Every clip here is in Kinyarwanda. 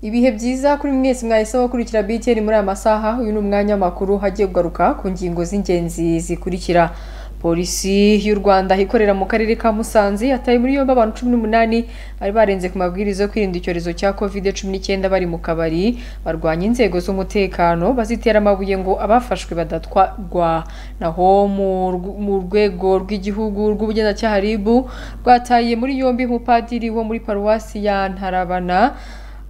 ibihe byiza kuri mwese mwahisemo gukurikira BTN muri aya masaha uyu ni umwanya makuru hagiye kugaruka ku ngingo z'ingenzi zikurikira polisi y'u rwanda ikorera mu karere ka musanze yataye muri yombi abantu cumi n'umunani bari barenze ku mabwiriza yo kwirinda icyorezo cya covid cumi n'icyenda bari mu kabari barwanya inzego z'umutekano bazitera amabuye ngo abafashwe badatwarwa naho mu rw- mu rwego rw'igihugu rw'ubugenzacyaha rib rwataye muri yombi umupadiri wo muri paruwasi ya ntarabana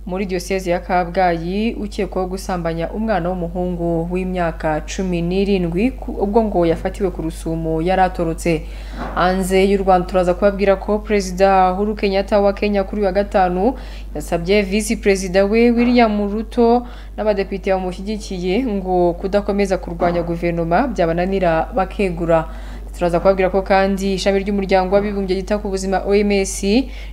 muri diyoseze ya kabgayi ukekwaho gusambanya umwana w'umuhungu w'imyaka cumi n'irindwi ku- ubwo ngo yafatiwe ku rusumo yari atorotse hanze y'u rwanda turaza kubabwira ko perezida huru kenyatta wa kenya kuri uyu wa gatanu yasabye visi perezida we william ruto n'abadepite bamushyigikiye ngo kudakomeza kurwanya guverinoma byabananira bakegura turaza kubabwira ko kandi ishami ry'umuryango w'abibumbye ryita ku buzima OMS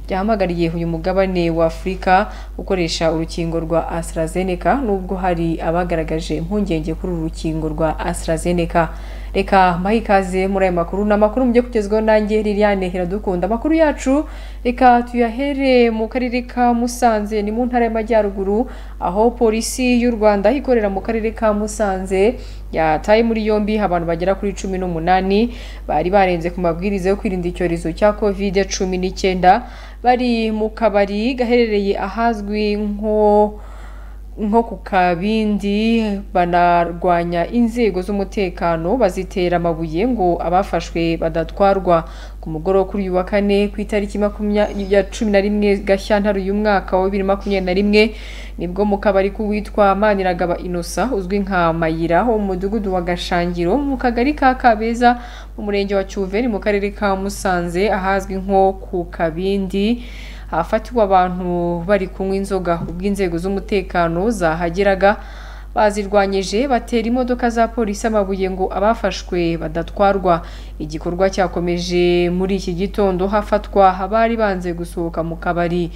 ryahamagariye uyu mugabane wa Afurika gukoresha urukingo rwa AstraZeneca nubwo hari abagaragaje impungenge kuri uru rukingo rwa AstraZeneca reka mbahe ikaze muri aya makuru ni amakuru mujye kugezwaho nanjye Liliane Hiradukunda amakuru yacu reka tuyahere mu karere ka Musanze ni mu ntara y'Amajyaruguru aho polisi y'u Rwanda ikorera mu karere ka Musanze yataye muri yombi abantu bagera kuri cumi n'umunani bari barenze ku mabwiriza yo kwirinda icyorezo cya covid cumi n'icyenda bari mu kabari gaherereye ahazwi nko nko ku kabindi banarwanya inzego z'umutekano bazitera amabuye ngo abafashwe badatwarwa ku mugoroba kuri uyu wa kane ku itariki makumyabiri ya cumi na rimwe gashyantare uyu mwaka wa bibiri makumyabiri na rimwe nibwo mu kabari k'uwitwa maniragaba inosa uzwi nka mayira wo mu mudugudu wa gashangiro mu kagari ka kabeza mu murenge wa cyuveri mu karere ka musanze ahazwi nko ku kabindi hafatiwe abantu bari kunywa inzoga ubwo inzego z'umutekano zahageraga bazirwanyije batera imodoka za polisi amabuye ngo abafashwe badatwarwa igikorwa cyakomeje muri iki gitondo hafatwa abari banze gusohoka mu kabari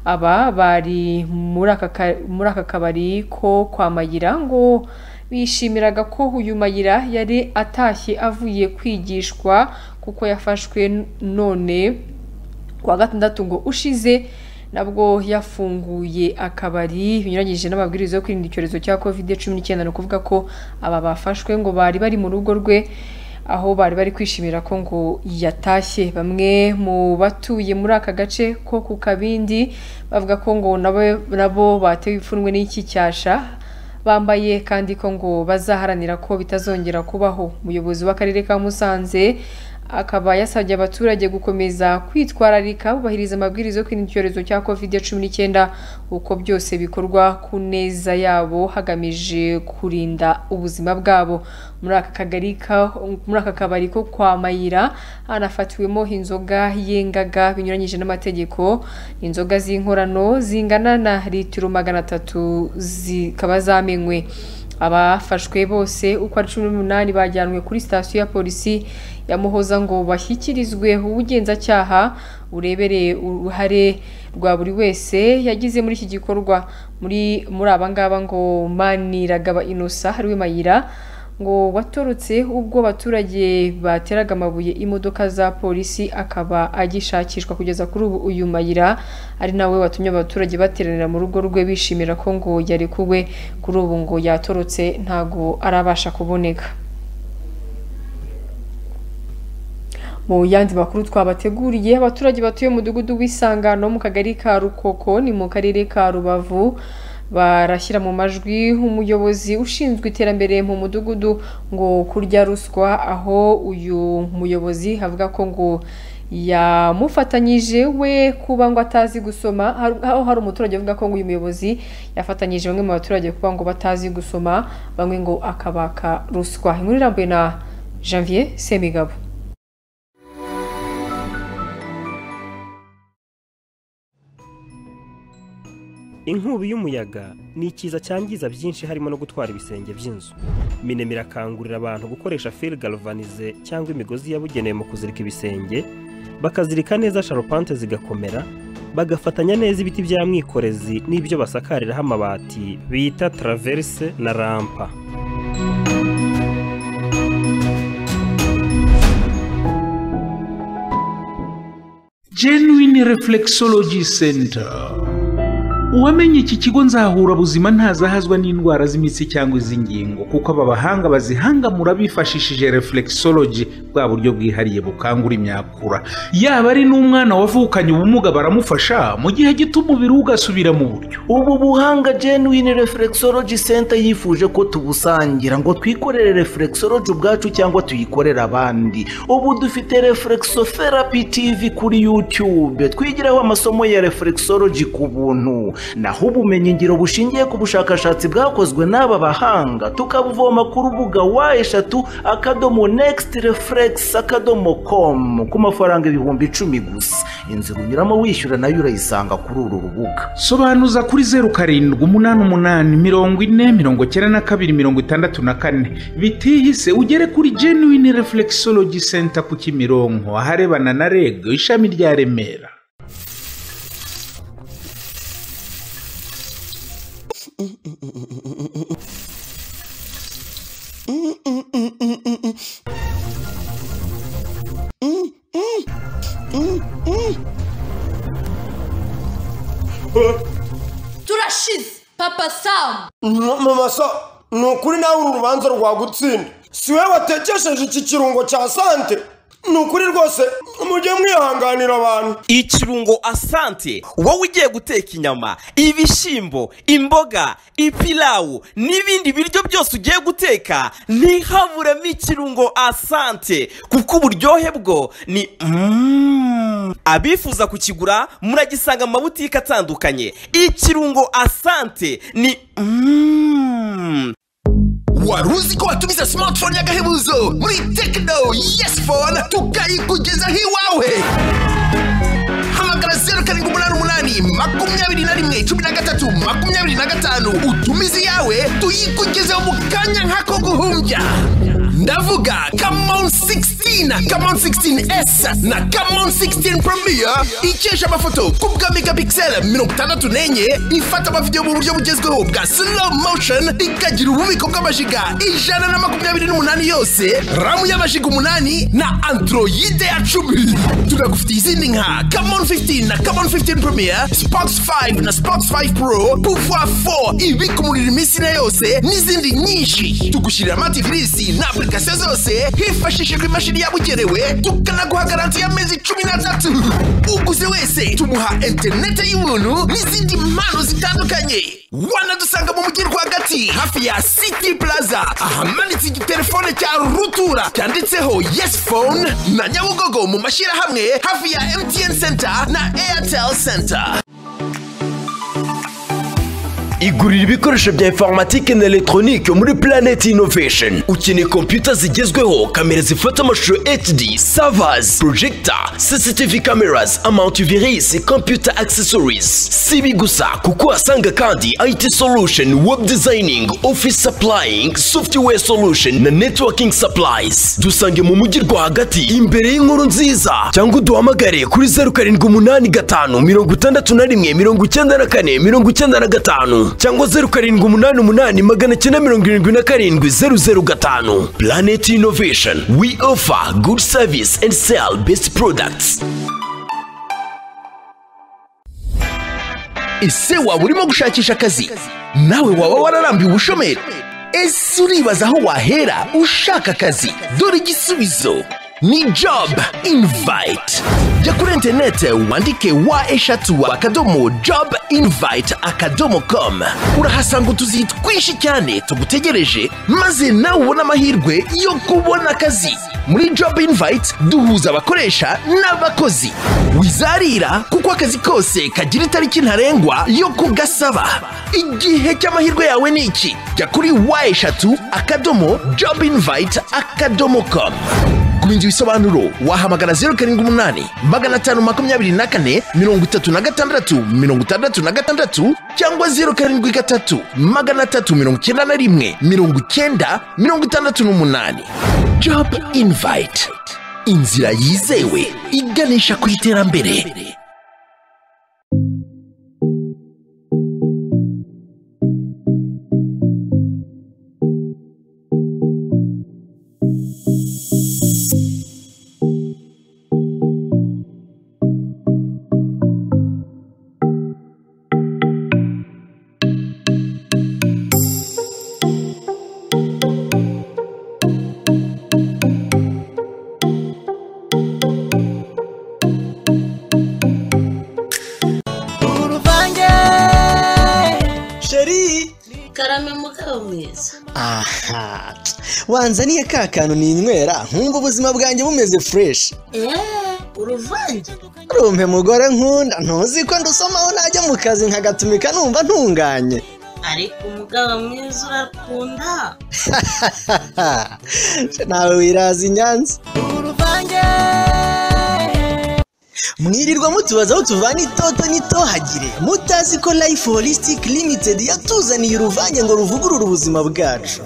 aba bari muri aka ka- muri aka kabari ko kwa Magira ngo bishimiraga ko uyu Mayira yari atashye avuye kwigishwa kuko yafashwe none kuwa gatandatu ngo ushize nabwo yafunguye akabari binyuranyije n'amabwiriza yo kwirinda icyorezo cya covid cumi n'icyenda ni ukuvuga ko aba bafashwe ngo bari bari mu rugo rwe aho bari bari kwishimira ko ngo yatashye bamwe mu batuye muri aka gace ko ku kabindi bavuga ko ngo nabo nabo batewe ipfunwe n'iki cyasha bambaye kandi ko ngo bazaharanira ko bitazongera kubaho umuyobozi w'akarere ka musanze akaba yasabye abaturage gukomeza kwitwararika bubahiriza amabwiriza yo kwirinda icyorezo cya covid cumi n'icyenda uko byose bikorwa ku neza yabo hagamije kurinda ubuzima bwabo muri aka kagari ka- muri aka kabari ko kwa mayira hanafatiwemo inzoga yengaga binyuranyije n'amategeko inzoga z'inkorano zingana na litiro magana atatu zikaba zamenywe abafashwe bose uko ari cumi n'umunani bajyanwe kuri sitasiyo ya polisi ya muhoza ngo bashyikirizwe ubugenzacyaha burebereye uruhare rwa buri wese yagize muri iki gikorwa muri muri aba ngaba ngo maniragaba inosa ariwe mayira ngo watorotse ubwo abaturage bateraga amabuye imodoka za polisi akaba agishakishwa kugeza kuri ubu uyu mayira ari nawe watumye abaturage bateranira mu rugo rwe bishimira ko ngo yarekuwe kuri ubu ngo yatorotse ntago arabasha kuboneka mu yandi makuru twabateguriye abaturage batuye mu mudugudu w'isangano mu kagari ka rukoko ni mu karere ka rubavu barashyira mu majwi umuyobozi ushinzwe iterambere mu mudugudu ngo kurya ruswa aho uyu muyobozi avuga ko ngo yamufatanyije we kuba ngo atazi gusoma har- aho hari umuturage uvuga ko ngo uyu muyobozi yafatanyije bamwe mu baturage kuba ngo batazi gusoma bamwe ngo akabaka ruswa inkuru irambuye na janvier semigabo inkubi y'umuyaga ni ikiza cyangiza byinshi harimo no gutwara ibisenge by'inzu minema irakangurira abantu gukoresha fil galvanize cyangwa imigozi yabugenewe mu kuzirika ibisenge bakazirika neza sharupante zigakomera bagafatanya neza ibiti bya mwikorezi n'ibyo basakariraho amabati bita traverse na rampa Genuine Reflexology Center uwamenye iki kigo nzahura buzima ntazahazwa n'indwara z'imitsi cyangwa iz'ingingo kuko aba bahanga bazihangamura bifashishije reflexology bwa buryo bwihariye bukangura imyakura yaba ari n'umwana wavukanye ubumuga baramufasha mu gihe gito umubiri we ugasubira mu buryo ubu buhanga genuine reflexology center yifuje ko tubusangira ngo twikorere reflexology ubwacu cyangwa tuyikorere abandi ubu dufite reflexotherapy tv kuri youtube twigiraho amasomo ya reflexology ku buntu naho ubumenyingiro bushingiye ku bushakashatsi bwakozwe n'aba bahanga tukabuvoma ku rubuga wa eshatu akadomo next reflex akadomo com ku mafaranga ibihumbi icumi gusa inzira unyuramo wishyura nayo urayisanga kuri uru rubuga sobanuza kuri zeru karindwi umunani umunani mirongo ine mirongo icyenda na kabiri mirongo itandatu na kane bitihise ugere kuri genuine reflexology center ku kimironko aharebana na reg ishami rya remera turashize papa samu mama sa ni ukuri nawe uru rubanza rwagutsinda si we watekesheje iki kirungo cya sante ni ukuri rwose mujye mwihanganira abantu ikirungo asante wowe ugiye guteka inyama ibishyimbo imboga ipilawu n'ibindi biryo byose ugiye guteka ntihaburemo ikirungo asante kuko uburyohe bwo ni Mm. abifuza kukigura muragisanga mu mabutike atandukanye ikirungo asante ni Mm. wari uzi ko watumiza smartphone y'agahebuzo muri tekino yesi fone tukayikugezaho iwawe hamagara zeru karindwi umunani umunani makumyabiri na rimwe cumi na gatatu makumyabiri na gatanu utumize iyawe tuyikugezeho mu kanya nk'ako guhumbya ndavuga kamon 16 kamon 16s na kamon 16 premier ikesha amafoto ku bwa megapixel mirongo itandatu n'enye ifata amavidewo mu buryo bugezweho bwa slow motion ikagira ububiko bw'amajiga ijana na makumyabiri n'umunani yose ramu y'amajiga umunani na androide ya cumi tunagufitiye izindi nka kamon 15 na kamon 15 premier spox 5 na spox 5 pro pouvoir 4 ibikumurira iminsi na yose n'izindi nyinshi tugushyirira amatifirisi na apurikasiyo zose hifashishijwe imashini yabugenewe tukanaguha garanti y'amezi cumi n'atatu uguze wese tumuha interineti y'ubuntu n'izindi mpano zitandukanye wanadusanga mu mujyi rwagati hafi ya city plaza ahamanitse igitelefone cya rutura cyanditseho yes phone na nyabugogo mu mashyirahamwe hafi ya mtn center na airtel center igurira ibikoresho bya informatike na elegitoronike muri Planet Innovation ukeneye kompiyuta zigezweho kamera zifata amashusho HD servers projector CCTV cameras antivirus computer accessories si ibi gusa kuko uhasanga kandi IT solution web designing office supplying software solution na networking supplies dusange mu mujyi rwagati imbere y'inkuru nziza cyangwa uduhamagare kuri zeru karindwi umunani gatanu mirongo itandatu na rimwe mirongo icyenda na kane mirongo icyenda na gatanu cyangwa zeru karindwi umunani umunani magana cyenda mirongo irindwi na karindwi zeru zeru gatanu planet innovation we offer good service and sell best products ese waba urimo gushakisha akazi nawe waba wararambiwe ubushomeri ese uribaza aho wahera ushaka akazi dore igisubizo ni job invite jya kuri interinete wandike wa eshatu akadomo job invite akadomo com urahasanga utuzi twinshi cyane tugutegereje maze nawe ubone amahirwe yo kubona akazi muri job invite duhuza abakoresha n'abakozi wizarira kuko akazi kose kagira itariki ntarengwa yo kugasaba igihe cy'amahirwe yawe ni iki jya kuri wa eshatu akadomo job invite akadomo com ku bindi bisobanuro wahamagara zeru karindwi umunani magana atanu makumyabiri na kane mirongo itatu na gatandatu mirongo itandatu na gatandatu cyangwa zeru karindwi gatatu magana atatu mirongo icyenda na rimwe mirongo icyenda mirongo itandatu n'umunani job invite inzira yizewe iganisha ku iterambere karame mugabo mwiza aha wanzaniye ka kantu ninywera nkumva ubuzima bwanjye bumeze fureshi eee uruvange rumpe mugore nkunda ntuzi ko ndusomaho najya mu kazi nkagatumika numva ntunganye ariko umugabo mwiza urakunda nawe wiraza inyanza uruvange mwirirwa mutubaza aho tuvana itoto n'itohagire mutazi ko life holistic limited yatuzaniye uruvange ngo ruvugurure ubuzima bwacu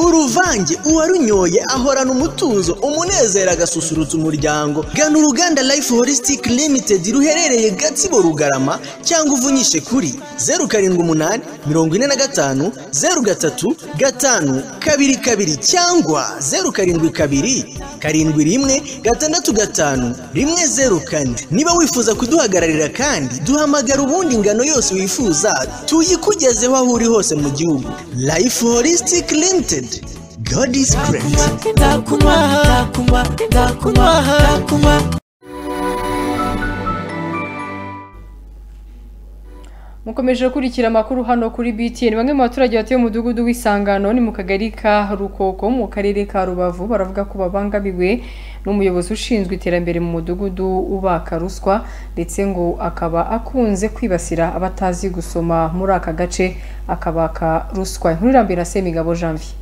uruvange uwarunyoye ahorana umutuzo umunezero agasusurutsa umuryango gana uruganda life holistic limited ruherereye gatsibo rugarama cyangwa uvunyishe kuri zeru karindwi umunani mirongo ine na gatanu zeru gatatu gatanu kabiri kabiri cyangwa zeru karindwi kabiri karindwi rimwe gatandatu gatanu rimwe zeru kane niba wifuza kuduhagararira kandi duhamagara ubundi ingano yose wifuza tuyikugezeho aho uri hose mu gihugu life holistic limited god is great mukomeje gukurikira amakuru hano kuri btn bamwe mu baturage batuye mu mudugudu w'isangano ni mu kagari ka rukoko mu karere ka rubavu baravuga ko babangamiwe n'umuyobozi ushinzwe iterambere mu mudugudu ubaka ruswa ndetse ngo akaba akunze kwibasira abatazi gusoma muri aka gace akabaka ruswa inkuru irambuye na semigabo janvier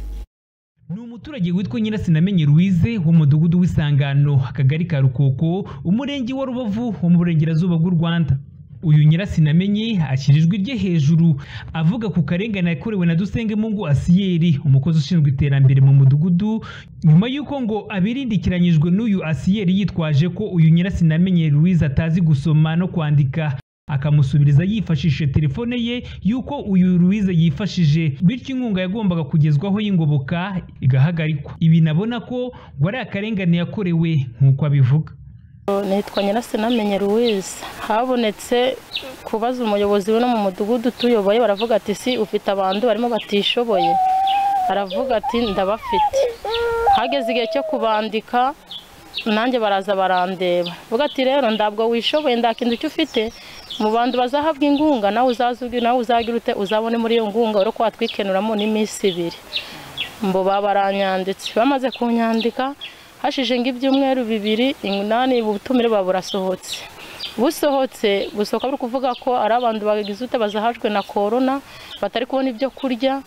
umuturage witwa nyirasinamenye ruwize wo mu mudugudu w'isangano akagari ka rukoko umurenge wa rubavu wo mu burengerazuba bw'u rwanda uyu nyirasinamenye ashyira ijwi rye hejuru avuga ku karengane yakorewe na dusengemungu asiyeri umukozi ushinzwe iterambere mu mudugudu nyuma y'uko ngo abirindikiranyijwe n'uyu asiyeri yitwaje ko uyu nyirasinamenye louise atazi gusoma no kwandika akamusubiriza yifashishije telefone ye y'uko uyu louise yifashije bityo inkunga yagombaga kugezwaho y'ingoboka igahagarikwa ibi nabona ko ngo ari akarengane yakorewe nk'uko abivuga nitwa nyirasinamenye louise habonetse kubaza umuyobozi w'ino mu mudugudu tuyoboye baravuga ati si ufite abantu barimo batishoboye baravuga ati ndabafite hageze igihe cyo kubandika nanjye baraza barandeba vuga ati rero ntabwo wishoboye nta kintu icyo ufite mu bantu bazahabwa ingunga nawe uzaza nawe uzagira ute uzabone muri iyo ngunga urabona ko watwikenuramo n'iminsi ibiri mbo baranyanditse bamaze kunyandika hashize ngo ibyumweru bibiri umunani ubutumire buba burasohotse busohotse busohoka buri kuvuga ko ari abantu bagize ute bazahajwe na korona batari kubona ibyo kurya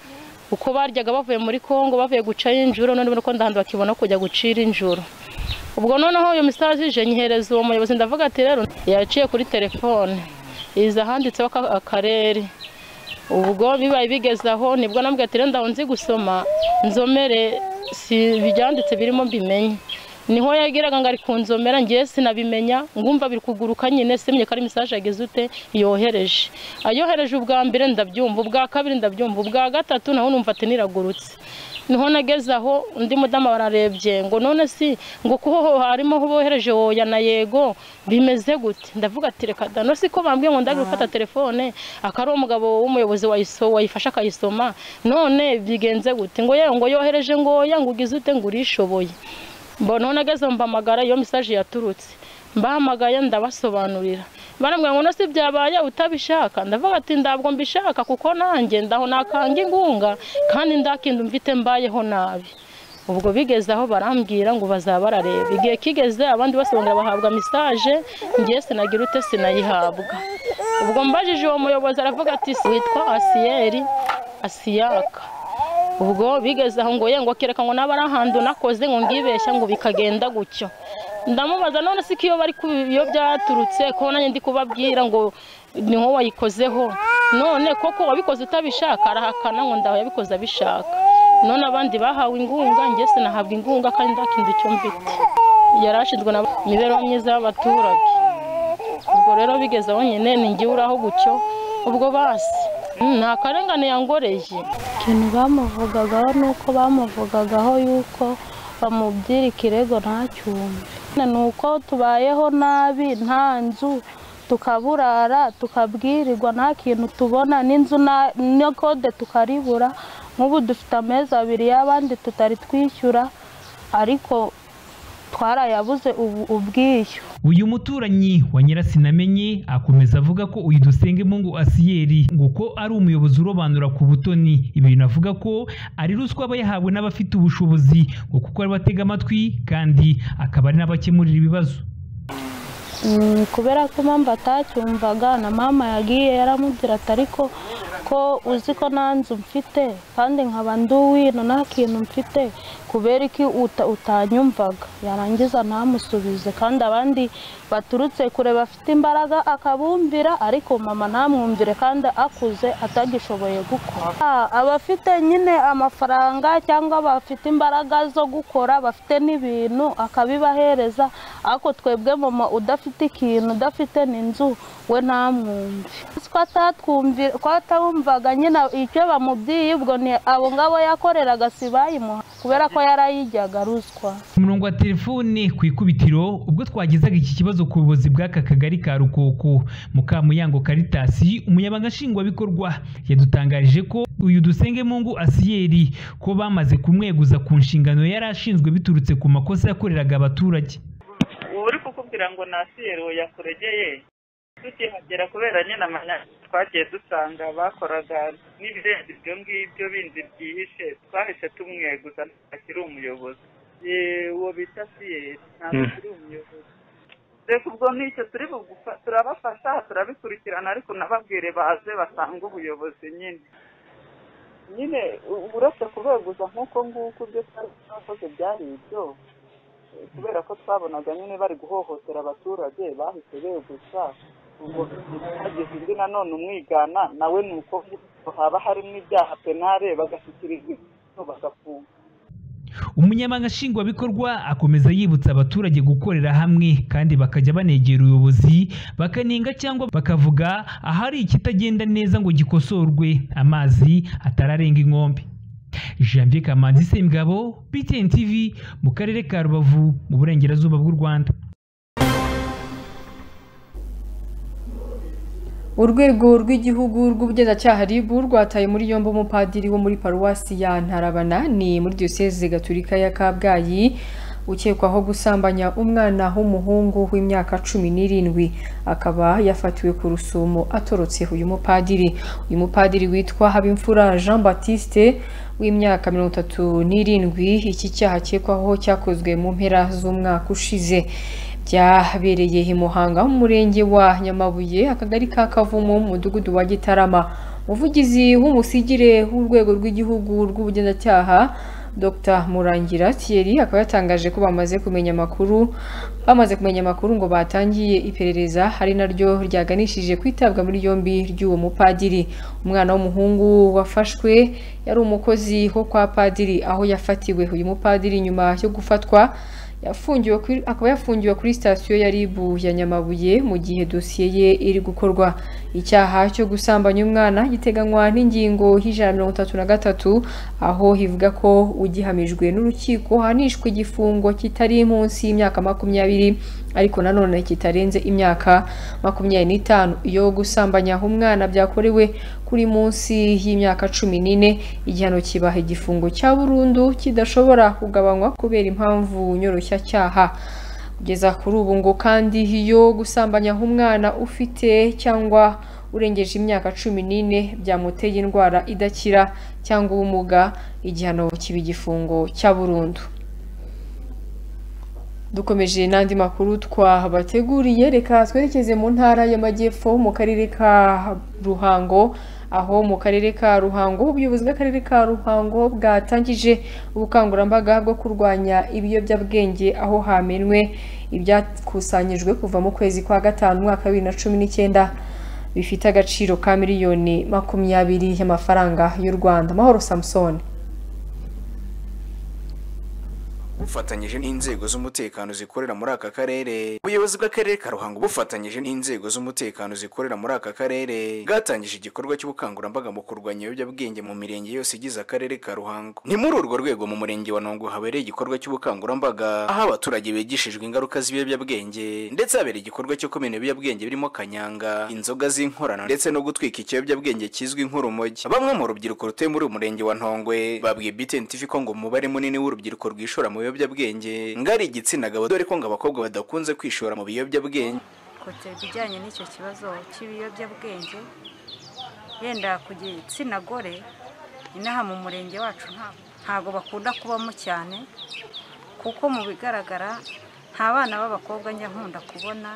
uko baryaga bavuye muri kongo bavuye gucayo injoro noneho ko ndahantu bakibona kujya gucira injoro ubwo noneho iyo misitari zije nyihereza uwo muyobozi ndavuga ati rero yaciye kuri telefone iza ahanditseho akarere ubwo bibaye bigeze aho nibwo nambwiye ati rero ndaho nzi gusoma nzomere si ibyanditse birimo mbimenye niho yageraga ngo ari ku nzomera ngiye sinabimenya ngumva biri kuguruka nyine simye ko ari mesaje ageze ute yohereje ayohereje ubwa mbere ndabyumva ubwa kabiri ndabyumva ubwa gatatu naho numva ati niragurutse niho nageze aho undi mudamu bararebye ngo none si ngo kuho harimo aho bohereje woya na yego bimeze gute ndavuga ati reka dano si ko bambwiye ngo ndagira gufata telefone akari umugabo w'umuyobozi wayifashe akayisoma none bigenze gute ngo yewe ngo yohereje ngo oya ngo ugize ute ngo urishoboye mbona nageze mbamagara iyo mesaje yaturutse mbahamagaye ndabasobanurira barambwira ngo nose byabaye utabishaka ndavuga ati ndabwo mbishaka kuko nanjye ndaho nakanga ingunga kandi ndakinda mfite mbayeho nabi ubwo bigeze aho barambwira ngo bazaba barareba igihe kigeze abandi basobanura bahabwa mesaje ngiye sinagira ute sinayihabwa ubwo mbajije uwo muyobozi aravuga ati witwa asiyeri asiyaka ubwo bigeze aho ngo ngo kereka ngo naba ari ahantu nakoze ngo ngibeshya ngo bikagenda gutyo ndamubaza none si ko iyo bari iyo byaturutse ko nanjye ndi kubabwira ngo niho wayikozeho none koko wabikoze utabishaka arahakana ngo ndaho yabikoze abishaka none abandi bahawe ingunga njye sinahabwa ingunga kandi ndakinze icyo mfite yari ashinzwe na imibereho myiza y'abaturage ubwo rero bigeze aho nyine ngiye uraho gutyo ubwo basi nta karengane yangoreye ikintu bamuvugagaho ni uko bamuvugagaho yuko bamubyira ikirego nta cyumbi ni uko tubayeho nabi nta nzu tukaburara tukabwirirwa nta kintu tubona n'inzu na kode tukaribura nk'ubu dufite amezi abiri y'abandi tutari twishyura ariko twarayabuze ubu ubwishyu uyu muturanyi wa nyirasinamenye akomeza avuga ko uyu dusenge mungu asiyeri ngo ko ari umuyobozi urobanura ku butoni ibintu avuga ko ari ruswa aba yahawe n'abafite ubushobozi ngo kuko ari batega amatwi kandi akaba ari n'abakemurira ibibazo Mm, kubera ko mama atacyumvaga na mama yagiye yaramubwira ati ariko ko uzi ko nta nzu mfite kandi nkaba nduwino nta kintu mfite kubera iki uta- utanyumvaga yarangiza ntamusubize kandi abandi baturutse kure bafite imbaraga akabumvira ariko mama ntamwumvire kandi akuze atagishoboye gukora Ah, abafite nyine amafaranga cyangwa bafite imbaraga zo gukora bafite n'ibintu akabibahereza ariko twebwe mama udafite ikintu udafite n'inzu we ntamwumve ko atatwumvira ko atabumvaga nyine icyo bamubwiye ubwo ni abo ngabo yakoreraga si bayimuha kubera ko yarayijyaga ruswa ku murongo wa telefone ku ikubitiro ubwo twagezaga iki kibazo ku buyobozi bw'aka kagari ka rukoko mukamuyango karitasi umunyabanga nshingwabikorwa yadutangarije ko uyu dusenge mungu asiyeri ko bamaze kumweguza ku nshingano yari ashinzwe biturutse ku makosa yakoreraga abaturage ubu uri kukubwira ngo nasiyero yakuregeye tukihagera kubera nyine amanya twagiye dusanga bakoraga n'ibirenze ibyo ngibyo bindi byihishe twahise tumweguza akiri umuyobozi Ye, uwo bita siyeri ntabwo Mm. akiri umuyobozi reka ubwo n'icyo turi bugufa- turabafasha turabikurikirana ariko nababwire baze basange ubuyobozi nyine nyine u- uretse kubeguza nk'uko nguko ibyo twari twakoze byari ibyo kubera ko twabonaga nyine bari guhohotera abaturage bahise beguza ubwo hagize undi nanone umwigana nawe ni uko nguko haba harimo ibyaha penale bagashyikirizwa ibihano bagafungwa umunyamabanga nshingwabikorwa akomeza yibutsa abaturage gukorera hamwe kandi bakajya banegera ubuyobozi bakanenga cyangwa bakavuga ahari ikitagenda neza ngo gikosorwe amazi atararenga inkombe janvier kamanzi semugabo btn tv mu karere ka rubavu mu burengerazuba bw'u rwanda urwego rw'igihugu rw'ubugenzacyaha rib rwataye muri yombi umupadiri wo muri paruwasi ya ntarabana ni muri diyoseze gaturika ya kabgayi ukekwaho gusambanya umwana w'umuhungu w'imyaka cumi n'irindwi akaba yafatiwe ku rusumo atorotse uyu mupadiri uyu mupadiri witwa habimfura jean batiste w'imyaka mirongo itatu n'irindwi iki cyaha akekwaho cyakozwe mu mpera z'umwaka ushize byabereye i muhanga umurenge wa nyamabuye akagari ka kavumu mu mudugudu wa gitarama umuvugizi w'umusigire w'urwego rw'igihugu rw'ubugenzacyaha dr murangira thierry akaba yatangaje ko bamaze kumenya amakuru bamaze kumenya amakuru ngo batangiye iperereza ari naryo ryaganishije ku itabwa muri yombi ry'uwo mupadiri umwana w'umuhungu wafashwe yari umukozi wo kwa padiri aho yafatiwe uyu mupadiri nyuma yo gufatwa yafungiwe kuri akaba yafungiwe kuri sitasiyo ya RIB ya Nyamabuye mu gihe dosiye ye iri gukorwa icyaha cyo gusambanya umwana giteganywa n'ingingo y'ijana na mirongo itatu na gatatu aho hivuga ko ugihamijwe n'urukiko ahanishwa igifungo kitari munsi y'imyaka makumyabiri ariko nanone kitarenze imyaka makumyabiri n'itanu iyo gusambanya umwana byakorewe kuri munsi y'imyaka cumi n'ine igihano kibaha igifungo cya burundu kidashobora kugabanywa kubera impamvu nyoroshyacyaha kugeza kuri ubu ngo kandi iyo gusambanya umwana ufite cyangwa urengeje imyaka cumi n'ine byamuteye indwara idakira cyangwa ubumuga igihano kiba igifungo cya burundu dukomeje n'andi makuru twabateguriye reka twerekeze mu ntara y'amajyepfo mu karere ka ruhango aho mu karere ka ruhango ubuyobozi bw'akarere ka ruhango bwatangije ubukangurambaga bwo kurwanya ibiyobyabwenge aho hamenwe ibyakusanyijwe kuva mu kwezi kwa gatanu umwaka wa bibiri na cumi n'icyenda bifite agaciro ka miliyoni makumyabiri y'amafaranga y'u rwanda mahoro samusoni bufatanyije n'inzego z'umutekano zikorera muri aka karere ubuyobozi bw'akarere ka ruhango bufatanyije n'inzego z'umutekano zikorera muri aka karere bwatangije igikorwa cy'ubukangurambaga mu kurwanya ibiyobyabwenge mu mirenge yose igize akarere ka ruhango ni muri urwo rwego mu murenge wa ntongo habereye igikorwa cy'ubukangurambaga aho abaturage bigishijwe ingaruka z'ibiyobyabwenge ndetse habereye igikorwa cyo kumena ibiyobyabwenge birimo kanyanga inzoga z'inkorano ndetse no gutwika ikiyobyabwenge kizwi nk'urumogi bamwe mu rubyiruko rutuye muri uyu murenge wa ntongwe babwiye btn tv ko ngo umubare munini w'urubyiruko rwishora mu biyobyabwenge biyobyabwenge ngo ari igitsina gabo dore ko ngo abakobwa badakunze kwishora mu biyobyabwenge kote ibijyanye n'icyo kibazo cy'ibiyobyabwenge yenda ku gitsina gore inaha mu murenge wacu nta- ntago bakunda kubamo cyane kuko mu bigaragara nta bana b'abakobwa njya nkunda kubona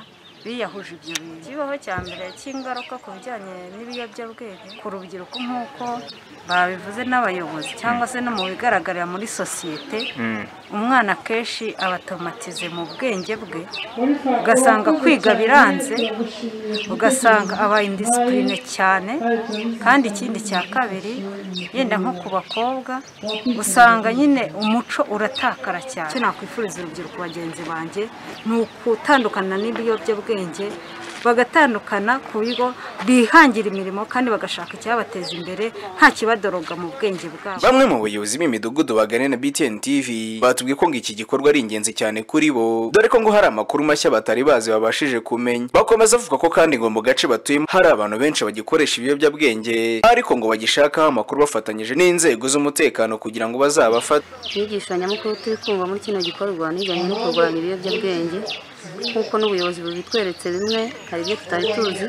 biyahuje ibyo bintu kibaho cya mbere cy'ingaruka ku bijyanye n'ibiyobyabwenge ku rubyiruko nk'uko babivuze n'abayobozi cyangwa se no mu bigaragarira muri sosiyete umwana akenshi abatomatize mu bwenge bwe ugasanga kwiga biranze ugasanga aba indisipurine cyane kandi ikindi cya kabiri yenda nko ku bakobwa usanga nyine umuco uratakara cyane icyo nakwifuriza urubyiruko bagenzi banjye ni ukutandukana n'ibiyobyabwenge bagatandukana ku bigo bihangira imirimo kandi bagashaka icyabateza imbere nta kibadoroga mu bwenge bwabo bamwe mu bayobozi b'imidugudu baganira na btn tv batubwiye ko ngo iki gikorwa ari ingenzi cyane kuri bo dore ko ngo hari amakuru mashya batari bazi babashije kumenya bakomeza bavuga ko kandi ngo mu gace batuyemo hari abantu benshi bagikoresha ibiyobyabwenge ariko ngo bagishakaho amakuru bafatanyije n'inzego z'umutekano kugira ngo bazabafate inyigisho nyamukuru turi kumva muri kino gikorwa ni ijyanye no kurwanya ibiyobyabwenge nk'uko n'ubuyobozi bubitweretse bimwe hari ibyo tutari tuzi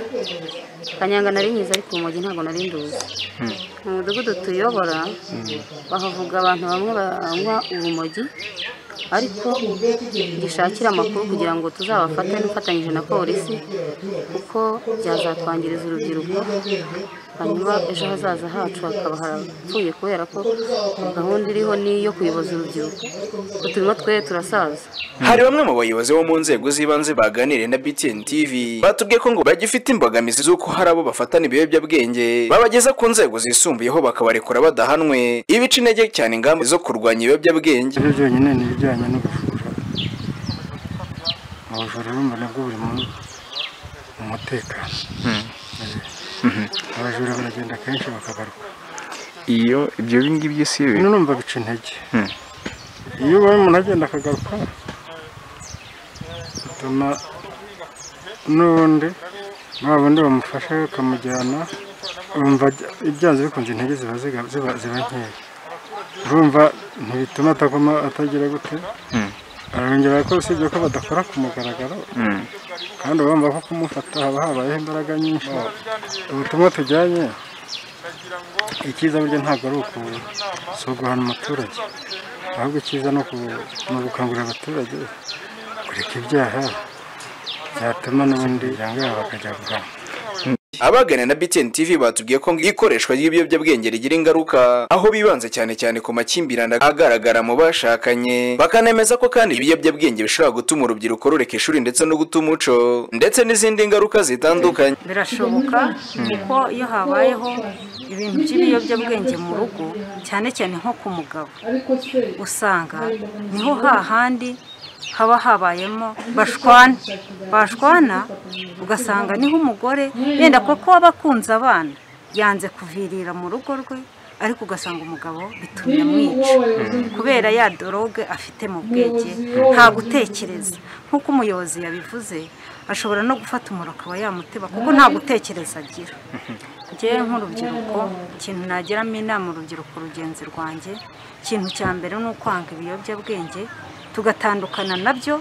kanyanga nari nyiza ariko urumogi ntabwo nari nduzi mu mudugudu tuyobora bahavuga abantu bamwe banywa urumogi ariko dushakira amakuru kugira ngo tuzabafate dufatanyije na polisi kuko byazatwangiriza urubyiruko hanyuma ejo hazaza hacu hakaba harapfuye kubera ko gahunda iriho ni iyo kuyoboza urubyiruko Ubu turimo twe turasaza hari bamwe mu bayobozi bo mu nzego z'ibanze baganiriye na btn tv batubwiye ko ngo bagifite imbogamizi z'uko hari abo bafatana ibiyobyabwenge babageza ku nzego zisumbuyeho bakabarekura badahanwe ibica intege cyane ingamba zo kurwanya ibiyobyabwenge ibyo byonyine ni ibijyanye n'ubujura mu bujura urumva nabwo buri mu mu mutekano abajura baragenda kenshi bakabarwa iyo ibyo ngibyo byose bino urumva bica intege iyo ubaye umuntu agenda akagaruka bituma n'ubundi nta bundi bamufasha bakamujyana bumva ajya- byanze bikunze intege ziba ziga- ziba ziba nkeya urumva ntibituma ataguma atagira gute arongera ko usibye ko badakora ku mugaragaro Mm. kandi urumva ko kumufata haba habayeho imbaraga nyinshi ubutumwa tujyanye icyiza buryo ntabwo ari uku si uguhana umuturage ahubwo icyiza ni uku- ni ugukangurira abaturage kureka ibyaha byatuma n'ubundi yangara bakajya guhana abagana na btn tv batubwiye ko ngo ikoreshwa ry'ibiyobyabwenge rigira ingaruka aho bibanze cyane cyane ku makimbirane agaragara mu bashakanye bakanemeza ko kandi ibiyobyabwenge bishobora gutuma urubyiruko rureka ishuri ndetse no guta umuco ndetse n'izindi ngaruka zitandukanye birashoboka kuko iyo habayeho ibintu by'ibiyobyabwenge mu rugo cyane cyane nko ku mugabo usanga niho hahandi haba habayemo bashwana bashwana ugasanga niho umugore yenda kuko waba akunze abana yanze kuvirira mu rugo rwe ariko ugasanga umugabo bitumye amwica kubera ya doroge afite mu bwenge nta gutekereza nk'uko umuyobozi yabivuze ashobora no gufata umuntu akaba yamuteba kuko nta gutekereza agira njyewe nk'urubyiruko ikintu nageramo inama urubyiruko rugenzi rwanjye ikintu cya mbere ni ukwanga ibiyobyabwenge tugatandukana nabyo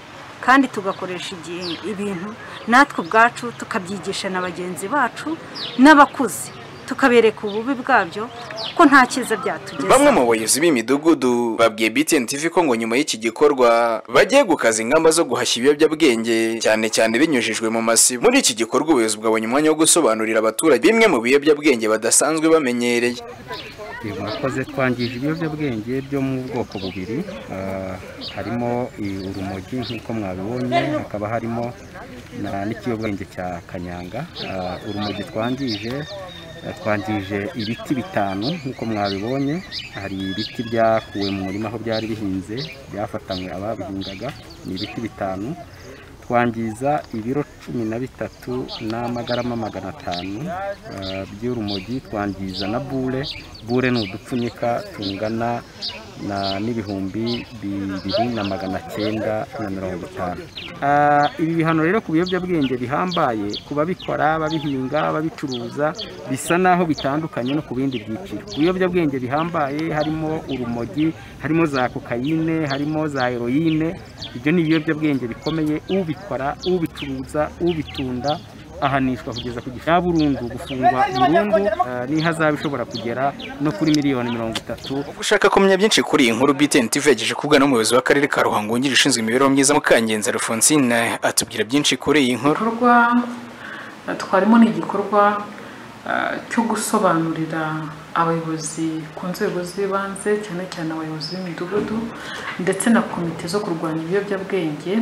kandi tugakoresha igihe ibintu natwe ubwacu tukabyigisha na bagenzi bacu n'abakuze tukabereka ububi bwabyo kuko nta cyiza byatugezaho bamwe mu bayobozi b'imidugudu babwiye btn tv ko ngo nyuma y'iki gikorwa bagiye gukaza ingamba zo guhashya ibiyobyabwenge cyane cyane binyujijwe mu masibo muri iki gikorwa ubuyobozi bwabonye umwanya wo gusobanurira abaturage bimwe mu biyobyabwenge badasanzwe bamenyereye murakoze twangije ibiyobyabwenge byo mu bwoko bubiri ah, harimo i- urumogi nk'uko mwabibonye hakaba harimo na- n'ikiyobyabwenge cya kanyanga Ah, urumogi twangije eh, twangije ibiti bitanu nk'uko mwabibonye hari ibiti byakuwe mu murima aho byari bihinze byafatanywe ababihingaga ni ibiti bitanu twangiza ibiro cumi na bitatu n'amagarama magana atanu eh, by'urumogi twangiza na bure bure ni udupfunyika tungana na n'ibihumbi bibiri na magana cyenda na mirongo itanu ibi bihano rero ku biyobyabwenge bihambaye ku babikora babihinga babicuruza bisa naho bitandukanye no ku bindi byiciro ku biyobyabwenge bihambaye harimo urumogi harimo za kokayine harimo za heroyine ibyo ni ibiyobyabwenge bikomeye ubikora ubicuruza ubitunda ahanishwa kugeza ku gifungo cya burundu gufungwa burundu eh, n'ihazabu ishobora kugera no kuri miliyoni mirongo itatu ushaka kumenya byinshi kuri iyi nkuru BTN TV yagejeje kubwa n'umuyobozi w'akarere ka Ruhango wungirije ushinzwe imibereho myiza Mukangenza Alphonsine atubwira byinshi kuri iyi nkuru igikorwa eh, twarimo ni igikorwa eh, cyo gusobanurira abayobozi ku nzego z'ibanze cyane cyane abayobozi b'imidugudu ndetse na komite zo kurwanya ibiyobyabwenge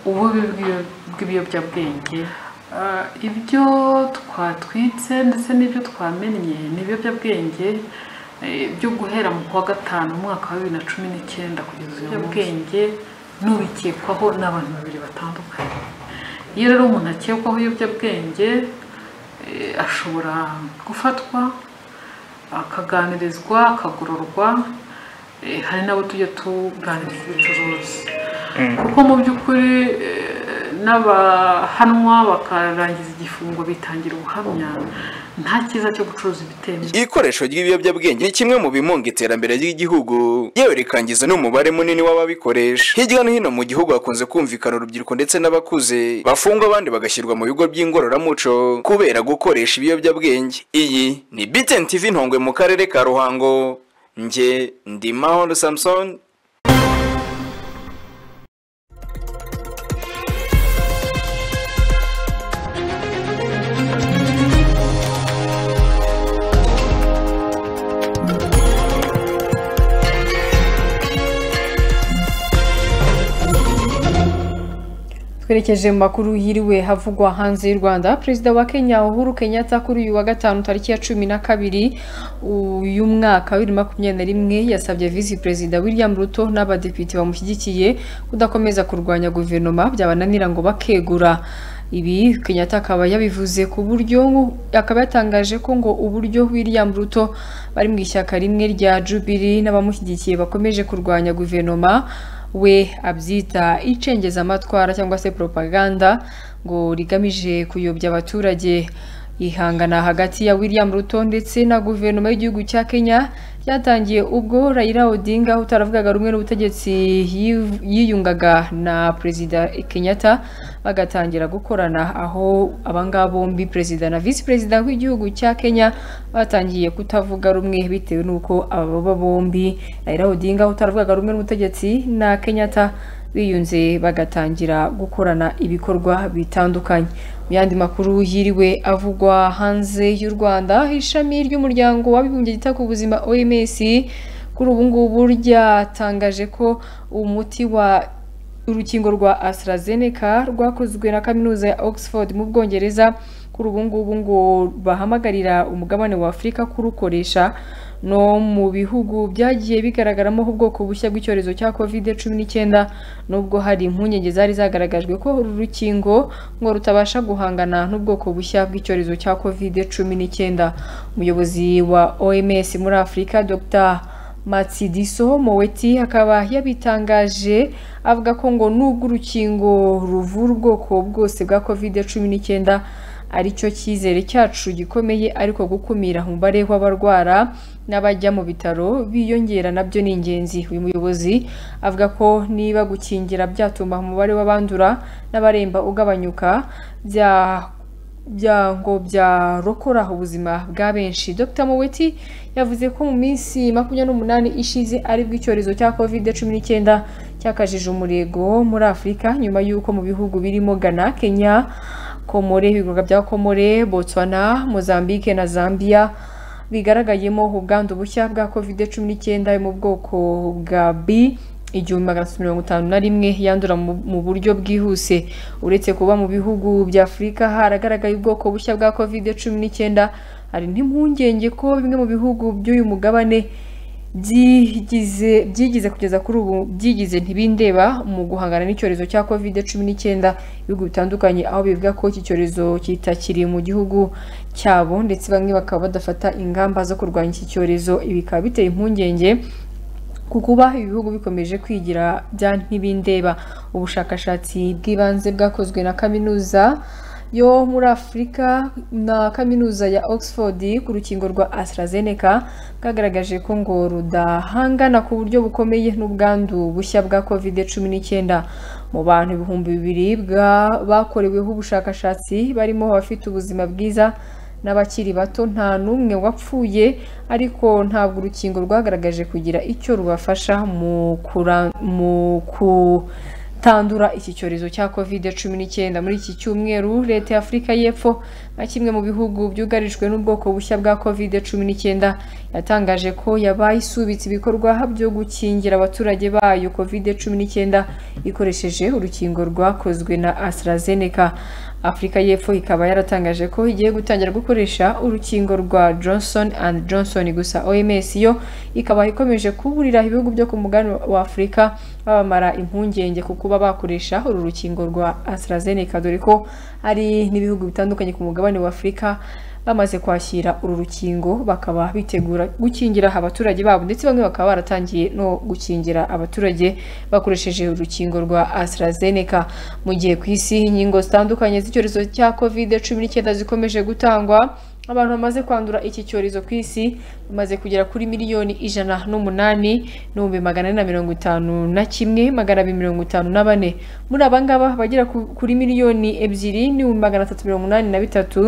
ububi bw'ibyo- bw'ibiyobyabwenge Ah, ibyo twatwitse ndetse n'ibyo twamenye ni ibiyobyabwenge eh, byo guhera mu kwa gatanu mu mwaka wa bibiri na cumi n'icyenda kugeza uyu munsi ibiyobyabwenge n'ubikekwaho n'abantu babiri batandukanye iyo rero umuntu akekwaho ibiyobyabwenge eh, ashobora gufatwa akaganirizwa akagororwa eh, hari n'abo tujya tuganiriza ubucuruzi kuko mu by'ukuri eh, n'abahanwa bakarangiza igifungo bitangira ubuhamya nta cyiza cyo gucuruza ibitemewe Ikoresho ry'ibiyobyabwenge ni kimwe mu bimunga iterambere ry'igihugu yewe rikangiza n'umubare munini w'ababikoresha hirya no hino mu gihugu hakunze kumvikana urubyiruko ndetse n'abakuze bafungwa abandi bagashyirwa mu bigo by'ingororamuco kubera gukoresha ibiyobyabwenge iyi ni BTN TV Ntongwe mu karere ka Ruhango nge ndi Mahoro Samson twerekeje mu makuru yiriwe havugwa hanze y'u rwanda perezida wa kenya uhuru kenyatta kuri uyu wa gatanu tariki ya cumi na kabiri uyu mwaka wa bibiri na makumyabiri na rimwe yasabye visi perezida william ruto n'abadepite bamushyigikiye kudakomeza kurwanya guverinoma byabananira ngo bakegura ibi kenyatta akaba yabivuze ku buryo akaba yatangaje ko ngo uburyo william ruto bari mu ishyaka rimwe rya jubilee n'abamushyigikiye bakomeje kurwanya guverinoma we abyita icengezamatwara cyangwa se propaganda ngo rigamije kuyobya abaturage ihangana hagati ya william ruto ndetse na guverinoma y'igihugu cya kenya ryatangiye ubwo raila odinga utaravugaga rumwe n'ubutegetsi yiv- yiyungaga na perezida kenyatta bagatangira gukorana aho abangaba bombi perezida na visi perezida w'igihugu cya kenya batangiye kutavuga rumwe bitewe n'uko ababa bombi raila odinga utaravugaga rumwe n'ubutegetsi na kenyatta biyunze bagatangira gukorana ibikorwa bitandukanye mu yandi makuru yiriwe avugwa hanze y'u rwanda ishami ry'umuryango w'abibumbye ryita ku buzima oms kuri ubu ngubu ryatangaje ko umuti wa urukingo rwa AstraZeneca rwakozwe na kaminuza ya Oxford mu Bwongereza kuri ubu ngubu ngo bahamagarira umugabane wa Afurika kurukoresha no mu bihugu byagiye bigaragaramo ubwoko bushya bw'icyorezo cya covid cumi n'icyenda nubwo hari impungenge zari zagaragajwe ko uru rukingo ngo rutabasha guhangana n'ubwoko bushya bw'icyorezo cya covid cumi n'icyenda umuyobozi wa oms muri afurika dr matsidiso moweti akaba yabitangaje avuga ko ngo nubwo urukingo ruvura ubwoko bwose bwa covid cumi n'icyenda aricyo cyizere cyacu gikomeye ariko gukumira umubare w'abarwara n'abajya mu bitaro biyongera nabyo ni ingenzi uyu muyobozi avuga ko niba gukingira byatuma umubare w'abandura n'abaremba ugabanyuka bya bya ngo byarokora ubuzima bwa benshi dr moweti yavuze ko mu minsi makumyabiri n'umunani ishize aribwo icyorezo cya covid cumi n'icyenda cyakajije umurego muri afurika nyuma y'uko mu bihugu birimo ghana kenya komore ibirwa bya komore botswana mozambique na zambia bigaragayemo ubwandu bushya bwa covid cumi n'icyenda mu bwoko bwa b igihumbi magana atatu mirongo itanu na rimwe yandura mu mu buryo bwihuse uretse kuba mu bihugu bya afurika haragaragaye ubwoko bushya bwa covid cumi n'icyenda hari n'impungenge ko bimwe mu bihugu by'uyu mugabane byigize byigize kugeza kuri ubu byigize ntibindeba mu guhangana n'icyorezo cya covid cumi n'icyenda ibihugu bitandukanye aho bivuga ko iki cyorezo kitakiri mu gihugu cyabo ndetse bamwe bakaba badafata ingamba zo kurwanya iki cyorezo ibi bikaba biteye impungenge ku kuba ibihugu bikomeje kwigira bya ntibindeba ubushakashatsi bw'ibanze bwakozwe na kaminuza yo muri afurika na kaminuza ya oxford ku rukingo rwa AstraZeneca bwagaragaje ko ngo rudahangana ku buryo bukomeye n'ubwandu bushya bwa covid cumi n'icyenda mu bantu ibihumbi bibiri bakoreweho ubushakashatsi barimo abafite ubuzima bwiza n'abakiri bato nta n'umwe wapfuye ariko ntabwo urukingo rwagaragaje kugira icyo rubafasha mu kura- mu kutandura iki cyorezo cya kovide cumi n'icyenda muri iki cyumweru leta ya afurika y'epfo nka kimwe mu bihugu byugarijwe n'ubwoko bushya bwa kovide cumi n'icyenda yatangaje ko yabaye isubitse ibikorwa byo gukingira abaturage bayo kovide cumi n'icyenda ikoresheje urukingo rwakozwe na AstraZeneca afurika y'epfo ikaba yaratangaje ko igiye gutangira gukoresha urukingo rwa johnson and johnson gusa oms yo ikaba ikomeje kuburira ibihugu byo ku mugabane wa afurika babamara impungenge ku kuba bakoresha uru rukingo rwa AstraZeneca dore ko ari n'ibihugu bitandukanye ku mugabane wa afurika bamaze kwakira uru rukingo bakaba bitegura gukingira abaturage babo ndetse bamwe bakaba baratangiye no gukingira abaturage bakoresheje urukingo rwa AstraZeneca mu gihe ku isi inkingo zitandukanye z'icyorezo cya covid cumi n'icyenda zikomeje gutangwa abantu bamaze kwandura iki cyorezo ku isi bamaze kugera kuri miliyoni ijana n'umunani n'ibihumbi magana ane na mirongo itanu na kimwe magana abiri mirongo itanu na bane muri aba ngaba bagera ku- kuri miliyoni ebyiri n'ibihumbi magana atatu mirongo inani na bitatu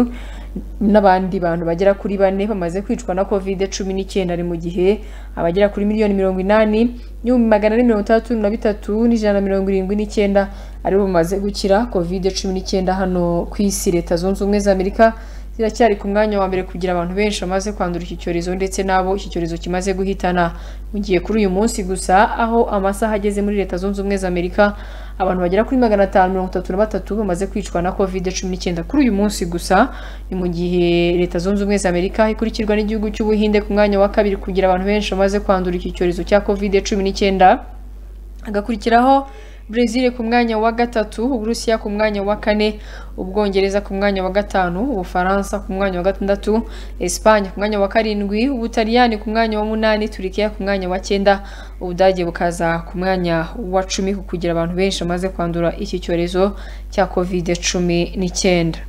n'abandi bantu bagera kuri bane bamaze kwicwa na covid cumi n'icyenda ari mu gihe abagera kuri miliyoni mirongo inani n'ibihumbi magana ane mirongo itandatu na bitatu n'ijana na mirongo irindwi n'icyenda aribo bamaze gukira covid cumi n'icyenda hano ku isi leta zunze ubumwe za amerika ziracyari ku mwanya wa mbere kugira abantu benshi bamaze kwandura iki cyorezo ndetse n'abo iki cyorezo kimaze guhitana mu gihe kuri uyu munsi gusa aho amasaha ageze muri leta zunze ubumwe za amerika abantu bagera kuri magana atanu mirongo itatu na batatu bamaze kwicwa na covid cumi n'icyenda kuri uyu munsi gusa ni mu gihe leta zunze ubumwe za amerika ikurikirwa n'igihugu cy'ubuhinde ku mwanya wa kabiri kugira abantu benshi bamaze kwandura iki cyorezo cya covid cumi n'icyenda hagakurikiraho Brazil ku mwanya wa gatatu Uburusiya ku mwanya wa kane Ubwongereza ku mwanya wa gatanu Ubufaransa ku mwanya wa gatandatu Espanye ku mwanya wa karindwi Ubutaliyani ku mwanya wa munani Turikiya ku mwanya wa cyenda Ubudage bukaza ku mwanya wa cumi ku kugira abantu benshi bamaze kwandura iki cyorezo cya covid cumi n'icyenda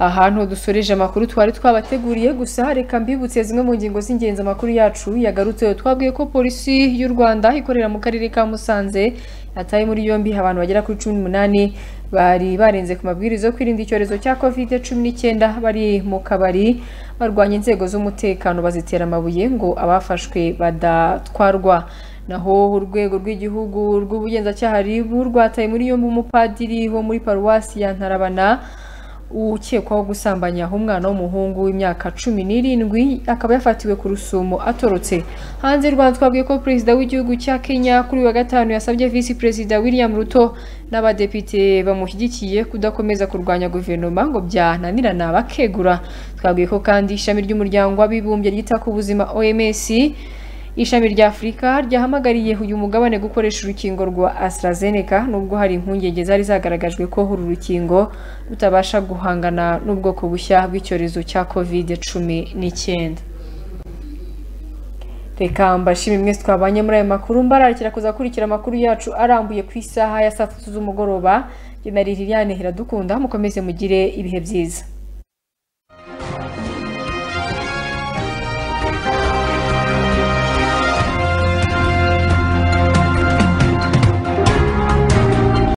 ahantu dusoreje amakuru twari twabateguriye gusa reka mbibutse zimwe mu ngingo z'ingenzi amakuru yacu yagarutseho twabwiye ko polisi y'u rwanda ikorera mu karere ka musanze yataye muri yombi abantu bagera kuri cumi n'umunani bari barenze ku mabwiriza yo kwirinda icyorezo cya kovide cumi n'icyenda bari mu kabari barwanya inzego z'umutekano bazitera amabuye ngo abafashwe badatwarwa naho urwego rw'igihugu rw'ubugenzacyaha RIB rwataye muri yombi umupadiri wo muri paruwasi ya ntarabana ukekwaho gusambanya umwana w'umuhungu w'imyaka cumi n'irindwi akaba yafatiwe ku rusumo atorotse hanze y'u rwanda twabwiye ko perezida w'igihugu cya kenya kuri uyu wa gatanu yasabye visi perezida william ruto n'abadepite bamushyigikiye kudakomeza kurwanya guverinoma ngo byananirana bakegura twabwiye ko kandi ishami ry'umuryango w'abibumbye ryita ku buzima oms ishami rya afurika ryahamagariye uyu mugabane gukoresha urukingo rwa AstraZeneca nubwo hari impungenge zari zagaragajwe ko uru rukingo rutabasha guhangana n'ubwoko bushya bw'icyorezo cya covid cumi n'icyenda reka mbashime mwese twabanye muri aya makuru mbararikira kuzakurikira amakuru yacu arambuye ku isaha ya saa tatu z'umugoroba jye na liliane iradukunda mukomeze mugire ibihe byiza